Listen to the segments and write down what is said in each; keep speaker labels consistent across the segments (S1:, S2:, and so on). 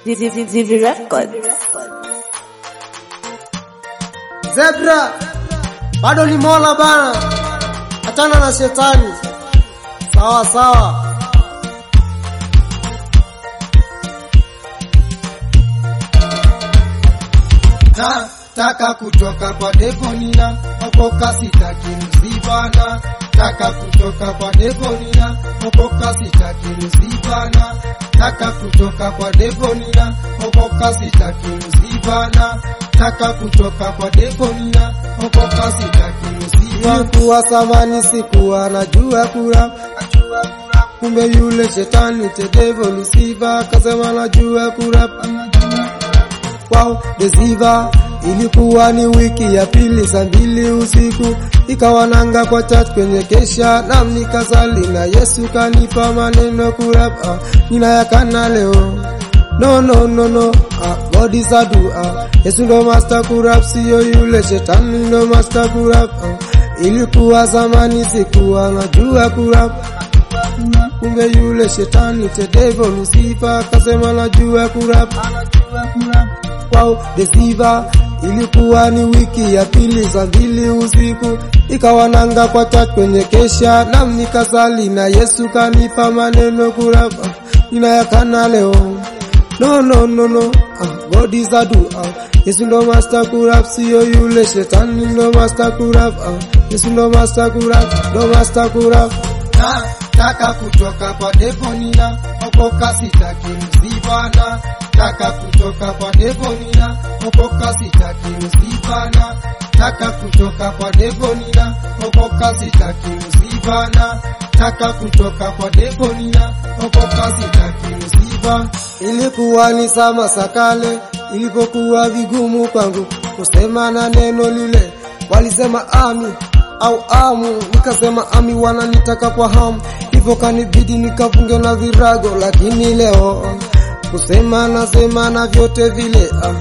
S1: Zizi Records.
S2: Zebra bado ni mola bana, achana na shetani. Sawa sawa.
S3: na taka kutoka kwa Devonina okoka sitaki mzibana taka kutoka kwa Devonina okoka sitaki mzibana taka kutoka kwa Devonina okoka sitaki mzibana taka kutoka kwa Devonina okoka sitaki mzibana
S2: Nilikuwa samani sikuwa najua kura, kumbe yule shetani tedevo Lusifa kasema najua kura. Wow, desiva ilikuwa ni wiki ya pili saa mbili usiku, ikawa nanga kwa church kwenye kesha, nam nikasali na Yesu kanipa maneno kurapa, ninayakana leo No, no, no, no. Ah, God is a do. Ah, Yesu ndo master kurap, siyo yule shetani ndo master kurap. Ah, ilikuwa zamani sikuwa najua kurap. Kumbe yule shetani the devil Lucifer kasema najua kurap. Wow, deceiver ilikuwa ni wiki ya pili saa mbili usiku, ikawa nanga kwa chat kwenye kesha, nam nikasali na Yesu kanipa maneno kurapa, ninayakana leo No, no, no, no. Ah, God is a do. Ah, Yesu ndo master kurap, siyo yule shetani ndo master kurap. Ah, Yesu ndo master kurap, ndo master kurap.
S3: na taka kutoka kwa Devonina okoka sitaki mzibana taka kutoka kwa Devonina okoka sitaki mzibana taka kutoka kwa Devonina okoka sitaki mzibana taka kutoka kwa Devonina okoka sitaki mzibana
S2: Ilikuwa ni sama sakale, ilipokuwa vigumu kwangu kusema na neno lile, walisema ami au amu, nikasema ami, wananitaka kwa hamu, hivyo kanibidi nikafunge na virago, lakini leo kusema nasema na vyote vile ah.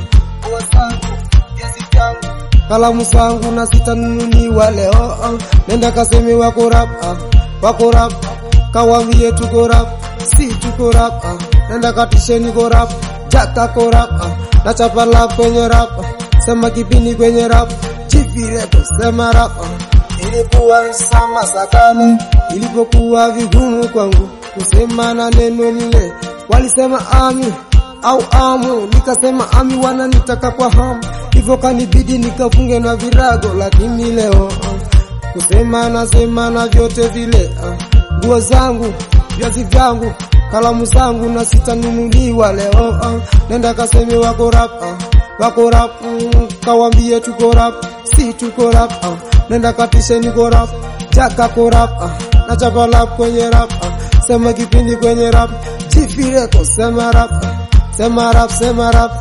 S2: kalamu zangu na sitanunuliwa leo ah. nenda kaseme wako rap ah. wako rap kawambie tuko rap si tuko rap ah. nenda katisheni ko rap jaka ko rap ah. na chapa lap kwenye rap ah. sema kipindi kwenye rap chivireto sema rap ah. ilikuwa sama sakale ilipokuwa vigumu kwangu kusema na neno lile walisema ami au amu, nikasema ami, wananitaka kwa hamu, hivyo kanibidi nikafunge na virago, lakini leo ah, kusema nasema na vyote vile ah, nguo zangu viazi vyangu kalamu zangu na sitanunuliwa leo ah, nenda kaseme wako rap ah, wako rap mm, kawambie tuko rap si tuko rap ah, nenda katishe niko rap jaka ko rap ah, na chapa lap kwenye rap ah, sema kipindi kwenye rap jifireko sema rap ah, sema rap sema rap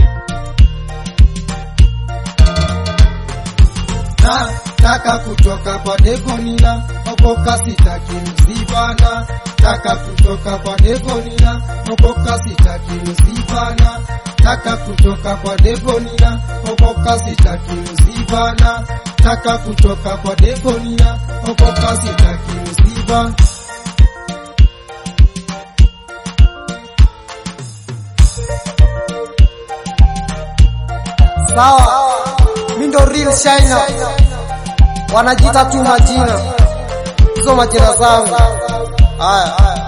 S3: na taka kutoka kwa Devonina okoka sitaki mzibana taka kutoka kwa Devonina okoka sitaki mzibana taka kutoka kwa Devonina okoka sitaki mzibana taka kutoka kwa Devonina okoka sitaki mzibana
S2: sawa mi ndo real shina wanajiita tu majina hizo majina zangu haya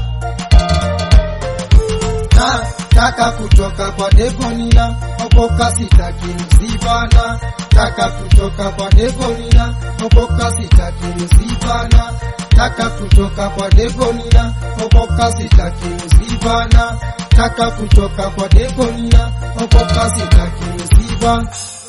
S3: na taka kutoka kwa Devonina okoka sitaki mzibana taka kutoka kwa Devonina okoka sitaki mzibana taka kutoka kwa Devonina okoka sitaki mzibana taka kutoka kwa Devonina okoka sitaki mzibana